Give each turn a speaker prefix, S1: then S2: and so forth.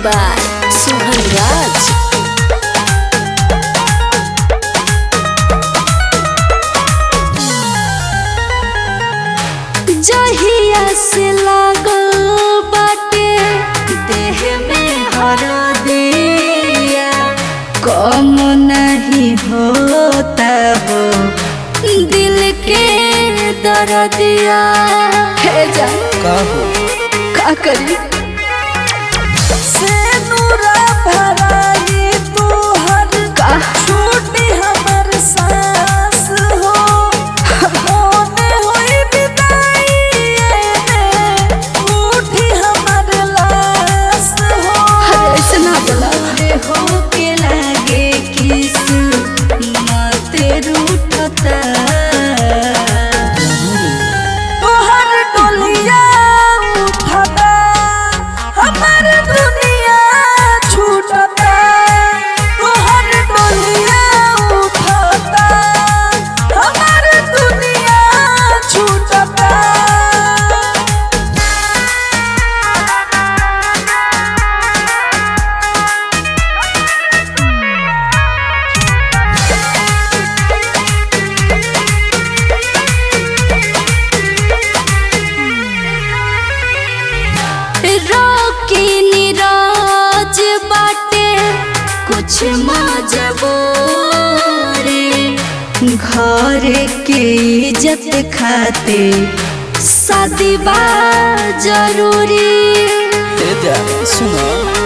S1: by Sohan Raj. जहिया से लागल बाटे देह में हरदिया कम नहीं होता हो दिल के दर्दिया हे जा
S2: का हो
S1: का करी
S2: से नूरा भराई तोहर
S1: का
S2: छूटी हमर सांस हो मोने होई विदाई में उठी हमर लाश हो
S1: अरे ऐसे ना बोला हो के लागे किस माते रूठता
S2: तोहर डोलिया उठता हमर दुनिया छूटता तोहर डोलिया उठता हमर दुनिया छूटता
S1: रोकी निराज बाटे कुछ मजबूरी घर के इज्जत खाते शादी बा जरूरी
S2: सुनो